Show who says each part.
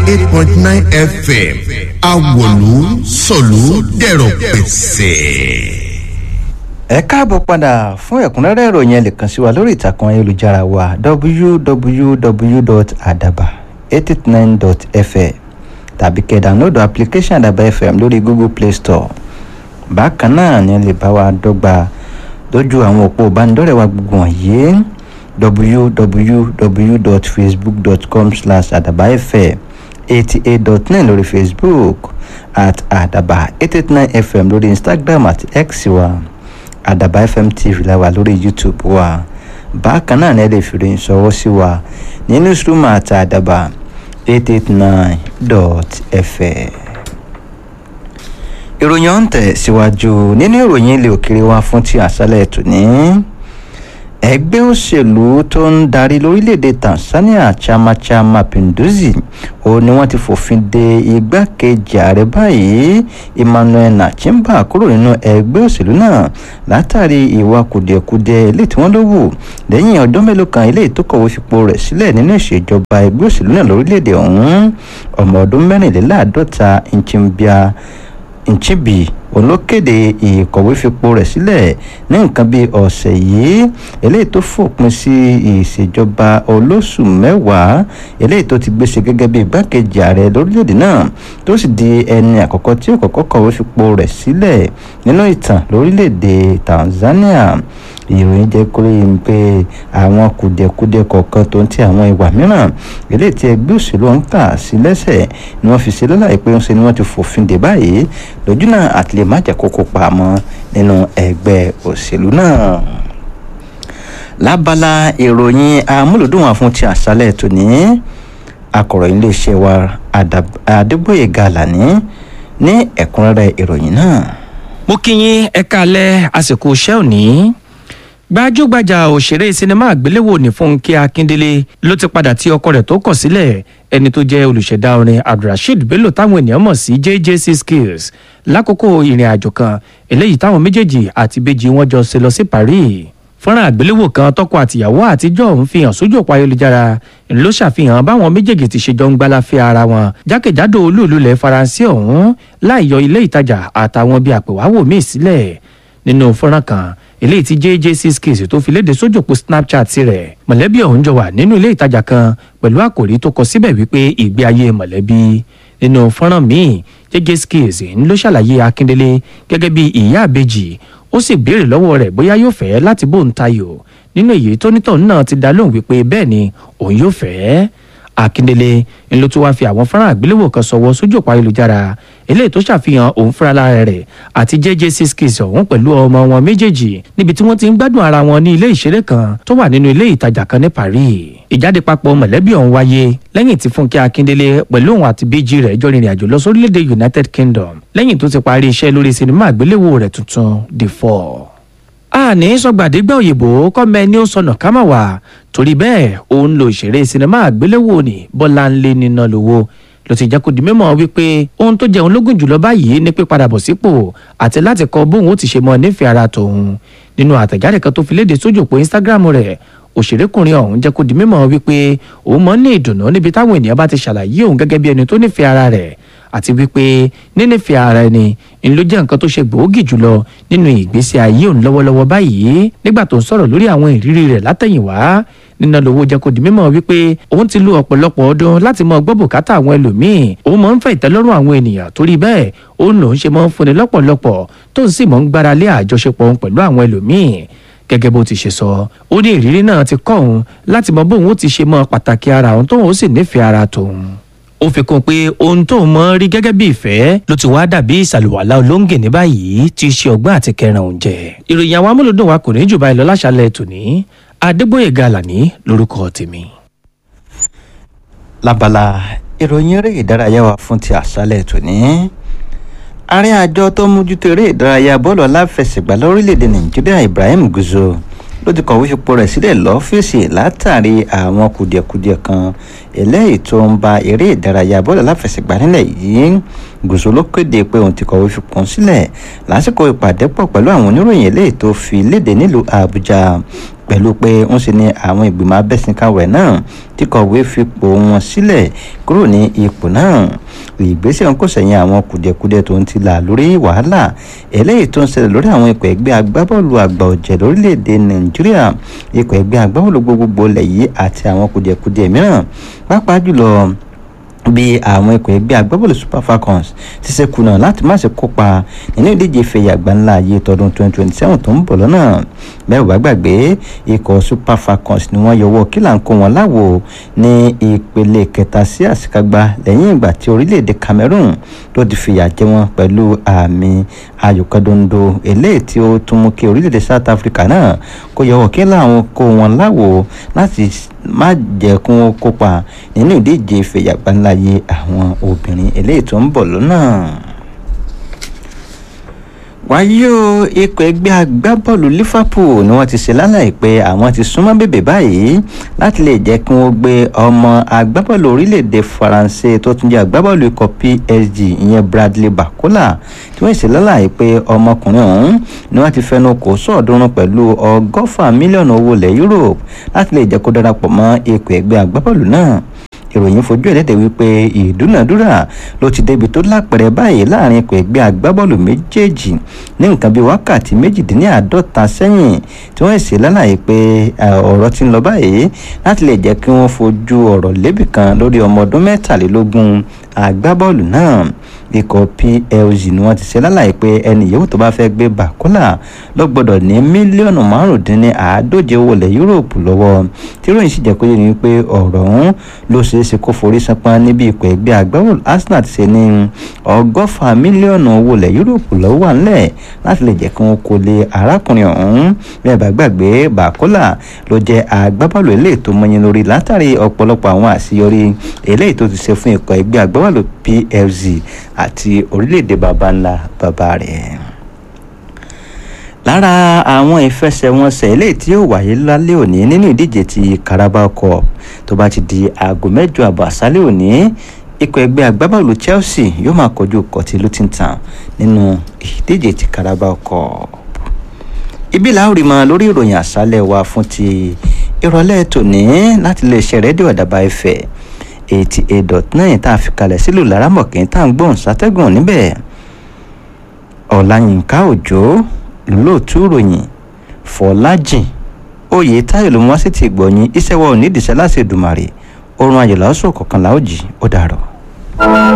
Speaker 1: eight point nine fm awolu sọ̀lú dẹ̀rọ̀ pẹ̀sẹ̀.
Speaker 2: ẹ káàbọ̀ padà fún ẹ̀kúnrẹ́rẹ́ ìròyìn ẹ lè kàn sí wa lórí ìtàkùn ayélujára wa www.adaba889.fm tàbí kẹ́ download application àdàbà fm lórí google play store bákan náà ni ẹ lè bá wa dọ́gba lójú àwọn òpó ìbánidọ́rẹ̀ẹ́ wa gbogbo wọ̀nyí www.facebook.com slash àdàbà fm eighty eight dot nine lórí facebook at àdàbà eight eight nine fm lórí instagram àti x wa àdàbà fm tv la wà lórí youtube wa bákan náà ni ẹ lè fi ròyìn sọwọ́ sí wa ní newsroom àti àdàbà eight eight nine dot fm. ìròyìn ọ̀hún tẹ̀ síwájú nínú ìròyìn ilé òkèrè wa fún ti àṣálẹ̀ tòní ẹgbẹ́ òṣèlú tó ń darí lórílẹ̀‐èdè tanzania chama cha mapinduzi ó ní wọ́n ti fòfin de igbákejì ààrẹ báyìí emmanuel nachimba kúrò nínú ẹgbẹ́ òṣèlú náà látàrí ìwà kùdìẹ̀kudiẹ ilé tí wọ́n ló wù lẹ́yìn ọdún mélòó kan ilé tó kọ̀wé fipò rẹ̀ sílẹ̀ nínú ìṣèjọba ẹgbẹ́ òṣèlú náà lórílẹ̀‐èdè ọ̀hún ọmọ ọdún mẹ́rìnléláàádọ́ta nchimbia nchibi olókèdè ìkọ̀wé fipò rẹ̀ sílẹ̀ ní nǹkan bíi ọ̀sẹ̀ yìí eléyìí tó fòpin sí ìṣèjọba olóṣù mẹ́wàá eléyìí tó ti gbéṣe gẹ́gẹ́ bíi igbákejì ààrẹ lórílẹ̀‐èdè náà tó sì di ẹni àkọ́kọ́ tí ó kọ́kọ́ kọ̀wé fipò rẹ̀ sílẹ̀ nínú ìtàn lórílẹ̀‐èdè tanzania ìròyìn jẹ́ kó rí i pé àwọn kùdìẹ̀kudiẹ kọ̀ọ̀kan tó ń ti àwọn ìwà mìíràn eléyìí tí ẹgbẹ́ òṣèlú ń kà sí lẹ́sẹ̀ ni wọ́n fi ṣe lọ́la pé ń ṣe ni wọ́n ti fòfin dè báyìí lójú náà àti lè má jẹ́ kókó pamọ́ nínú ẹgbẹ́ òṣèlú náà lábala ìròyìn amúlùdùn wà fún ti àṣálẹ̀ tòní akọ̀ròyìn iléeṣẹ́ wa adébóyè gàlàní ní ẹ̀kúnrẹ́rẹ́ ìròyìn náà.
Speaker 3: mo kí yín ẹ káalẹ́ àsìkò iṣẹ́ òní gbajúgbajà òṣèré sinimá àgbéléwò ní fúnkẹ́ akíndélé ló ti padà tí ọkọ rẹ̀ tó kọ̀ sílẹ̀ ẹni tó jẹ́ olùṣẹ̀dá orin abdulrasheed bello táwọn ènìyàn mọ̀ sí jjc skills lákòókò ìrìn àjò kan eléyìí táwọn méjèèjì àti ìbejì wọn jọ ṣe lọ sí paris fọ́nrán àgbéléwò kan tọkọ àtìyàwó àtijọ́ ń fi hàn sójú òpó ayélujára ló ṣàfihàn báwọn méjèèjì ti ṣe jọ ń gbálafẹ́ ara wọn jákèjádò olúùlú ilẹ̀ faransé ọ̀hún láì yọ ilé ìtajà àtàwọn bíi àpèwáwò míì sílẹ̀ nínú fọ́nrán kan eléyìí tí jjc skills tó fi léde sójú òpó snapchat rẹ̀ mọ̀lẹ́bí ọ̀hún jọ wà nínú ilé ìtajà kan pẹ̀lú àkòrí tó kọ síbẹ̀ wípé ìgbé ayé mọ̀lẹ́bí nínú fọ́nrán míì jjc skills ń ló ṣàlàyé akíndélé gẹ́gẹ́ bí ìyá àbejì ó sì béèrè lọ́wọ́ rẹ̀ bóyá yóò fẹ́ láti bóun tayò nínú èyí tónítọ̀ náà ti dá lóhùn wípé bẹ́ẹ̀ ni òun yóò fẹ́ akíndélé ń ló tún wáá fi àwọn fọ́nrán àgbéléwò kan sọ̀wọ́ sójú òpó ayélujára eléyìí tó ṣàfihàn òun fúnra lára rẹ̀ àti jjc skills ọ̀hún pẹ̀lú ọmọ wọn méjèèjì níbi tí wọ́n ti ń gbádùn ara wọn ní ilé ìṣeré kan tó wà nínú ilé ìtajà kan ní paris ìjáde papọ̀ mọ̀lẹ́bí ọ̀hún wáyé lẹ́yìn tí fúnkẹ́ akíndélé pẹ̀lú òun àti bíjì rẹ̀ jọ rìnrìn àjò lọ sórílẹ̀-èdè united kingdom lẹ́yìn tó ti parí iṣẹ́ lórí sinimá àgbéléwò rẹ̀ tuntun the four àní sọgbàdégbà òyìnbó kọ́mẹ ní ó sọnà kámà wá torí bẹ́ẹ̀ òun lo ìṣeré sinimá àgbéléwò ní bọ́láńlé níná lówó ló ti jẹ́ kó di mímọ́ wípé ohun tó jẹun lógún jùlọ báyìí ní pípadà bọ̀ sípò àti láti kọ bóun ó ti ṣe mọ́ nífẹ̀ẹ́ ara tòun nínú àtẹ̀jáde kan tó fi léde sójú òpó instagram rẹ̀ òṣèrékùnrin ọ̀hún jẹ́ kó di mímọ́ wípé òun mọ́ ní ìdùnnú níbi táwọn ènìyàn bá ti ṣàlàyé òun gẹ́gẹ́ bí ẹni tó nífẹ̀ẹ́ ara rẹ̀ àti wípé nínífẹ̀ẹ́ ara ẹni ń ló jẹ́ nǹkan tó ṣe gbòógì jùlọ nínú ìgbésí ayé òun lọ́wọ́lọ́wọ́ báyìí nígbà tó ń sọ̀rọ̀ lórí àwọn ìrírí rẹ̀ látẹ̀yìnwá nínú lówó jẹ́ kó di mímọ́ wípé òun ti lo ọ̀pọ̀lọpọ̀ ọdún láti mọ gbọ́ bùkátà àwọn ẹlòmíì òun mọ̀ ń fẹ́ ìtẹ́lọ́rùn àwọn ènìyàn torí bẹ́ẹ̀ òun lòún ṣe mọ́ ń fúnni lọ́pọ̀lọpọ̀ tó ń sì mọ́ ń gbára lé àjọṣepọ̀ òun pẹ̀lú àwọn ẹlòmíì gẹ́gẹ́ bó ti ṣe sọ ó ní ìrírí náà ti kọ́ òun láti mọ bóun ó ti ṣe mọ pàtàkì ara òun tóun ó sì nífẹ̀ẹ́ ara tòun ó fi kún un pé ohun tóun mọ rí gẹ́gẹ́ bí ìfẹ́ ló ti wá dàbí ìsàlùwàlà olóńgè ní báyìí tí í ṣe ọgbọ́n àti kẹrin òun jẹ ìròyìn àwọn amúlòdùn wa kò ní jù báyìí lọ láṣálẹ̀ tòní adégbòye gàlàní lórúkọ tèmi.
Speaker 2: lábala ìròyìn eré ìdárayá wa fún ti àṣálẹ̀ tòní ààrẹ àjọ tó ń mójútó eré ìdárayá bọ́ọ̀lù aláfẹsẹ̀gbá lórílẹ̀‐èdè nàìjíríà ibrahim guzo ló ti kọ̀wé fipò rẹ̀ sílẹ̀ lọ́fíìsì látàrí àwọn kùdìẹ̀kudiẹ kan eléyìí tó ń ba eré ìdárayá bọ́ọ̀lù aláfẹsẹ̀gbá nílẹ̀ yìí gùsù ló kéde pé òun ti kọ̀wé fipò sílẹ̀ lásìkò ìpàdé pọ̀ pẹ̀lú àwọn oníròyìn eléyìí tó fi léde nílùú àbújá pẹ̀lú pé ń ṣe ni àwọn ìgbìmọ̀ abẹ́sìnkáwẹ̀ náà ti kọ̀wé fipò wọn sílẹ̀ kúrò ní ipò náà ìgbésẹ̀ ń kò sẹ́yìn àwọn kùdìẹ̀kudiẹ tó ń ti là lórí wàhálà eléyìí tó ń ṣẹlẹ̀ lórí àwọn ikọ̀ ẹgbẹ́ agbábọ́ọ̀lù àgbà ọ̀jẹ̀ lórílẹ̀‐èdè nàìjíríà ikọ̀ ẹgbẹ́ agbábọ́ọ̀lù gbogbogbò lẹ̀ yìí àti àwọn kùdìẹ̀kudiẹ mìíràn pàápàá jùlọ bí àwọn ikọ̀ ẹgbẹ́ agbábọ́ọ̀lù super falcons ti ṣe kùnà láti má ṣe kópa nínú ìdíje ìfẹ̀yà àgbáńlá ayé tọdún 2027 tó ń bọ̀ lọ́nà bẹ́ẹ̀ ò bá gbàgbé ikọ̀ super falcons ni wọ́n yọwọ́ kílà ń kó wọn láwo ní ìpele kẹta sí àṣekágbá lẹ́yìn ìgbà tí orílẹ̀-èdè cameroon tó ti fìyà jẹ wọn pẹ̀lú àmì ayòkàndondo eléyìí tí ó tún mú kí orílẹ̀-èdè south africa náà kó yọwọ́ kílà ń kó wọn láwo láti má jẹ́ kí wọ́n kópa nínú ìdíje ìfẹ̀yà àgbáńlá ayé àwọn obìnrin eléyìí tó ń bọ̀ lọ́nà wáyé o ikọ̀ ẹgbẹ́ agbábọ́ọ̀lù liverpool ni wọ́n ti ṣe lálàyé pé àwọn ti súnmọ́ bèbè báyìí láti lè jẹ́ kí wọ́n gbé ọmọ agbábọ́ọ̀lù orílẹ̀-èdè faransé tó tún jẹ́ agbábọ́ọ̀lù ikọ̀ psg ìyẹn bradley bakola tí wọ́n ṣe lálàyé pé ọmọkùnrin ọ̀hún ni wọ́n ti fẹnu kò sọ̀ọ́dúnrún pẹ̀lú ọgọ́fà mílíọ̀nù owó ilẹ̀ europe láti lè jẹ́ kó darapọ̀ mọ́ ikọ̀ ẹgbẹ́ agbábọ́ọ̀lù náà ìròyìn fojú ẹ̀lẹ́dẹ̀ wípé ìdúnàdúrà ló ti débi tó lápẹ̀rẹ̀ báyìí láàrin ikọ̀ ẹgbẹ́ agbábọ́ọ̀lù méjèèjì ní nǹkan bíi wákàtí méjìdínláàádọ́ta sẹ́yìn tí wọ́n ṣe lálàyé pé ọ̀rọ̀ ti ń lọ báyìí láti lè jẹ́ kí wọ́n fojú ọ̀rọ̀ lébì kan lórí ọmọ ọdún mẹ́tàlélógún agbábọ́ọ̀lù náà ikọ̀ plg ni wọ́n ti ṣe lálàyé pé ẹni yòówù tó bá fẹ́ gbé bàkólà ló gbọ́dọ̀ ní mílíọ̀nù márùndínláàádóje owó ilẹ̀ yúróòpù lọ́wọ́ tí ròyìn sì jẹ́ kó yé ni pé ọ̀rọ̀ ọ̀hún ló ṣeé ṣe kó forí sanpọ́n níbi ikọ̀ ẹgbẹ́ agbábọ́ọ̀lù arsenal ti ṣe ní ọgọ́fà mílíọ̀nù owó ilẹ̀ yúróòpù lọ́wọ́ wà ńlẹ̀ láti lè jẹ́ kí wọ́n kó lé arákùnrin ọ̀hún bí ẹ bá gbàgbé bàkólà ló jẹ́ agbábọ́ọ̀lù eléyìí tó mọyìn lórí látàrí ọ̀pọ̀lọpọ̀ àwọn àṣeyọrí eléyìí tó ti ṣe fún ikọ̀ ẹgbẹ́ agbábọ́ọ̀lù plc àti orílẹ̀-èdè baba ńlá baba rẹ̀ lára àwọn ìfẹsẹ̀wọnsẹ̀ eléyìí tí yóò wáyé lálẹ́ òní nínú ìdíje ti carabao cup tó bá ti di aago mẹ́jọ àbọ̀ àṣálẹ́ òní ikọ̀ ẹgbẹ́ agbábọ́ọ̀lù chelsea yóò máa kojú kọtí lutintown nínú ìdíje ti carabao cup ibi làórì mọ lórí ìròyìn àṣálẹ́ wa fún ti ìrọ̀lẹ́ tòní láti lè ṣe rédíò àdàbà ẹ̀fẹ̀ eighty eight dot nine tá a fi kalẹ̀ sílùú laramọ̀kín tá à ń gbóhùn sátẹ́gùn níbẹ̀ ọ̀làyínká òjò lóòtú ròyìn fọlájìn oyè táyọ̀ ló mú wá sí ti gbọ̀nyìn iṣẹ́ wa ò ní ìdìṣẹ́ láti Èdùmàrè oorun ayọ̀ làásù kọ̀ọ̀kan làójì ó dàrọ̀.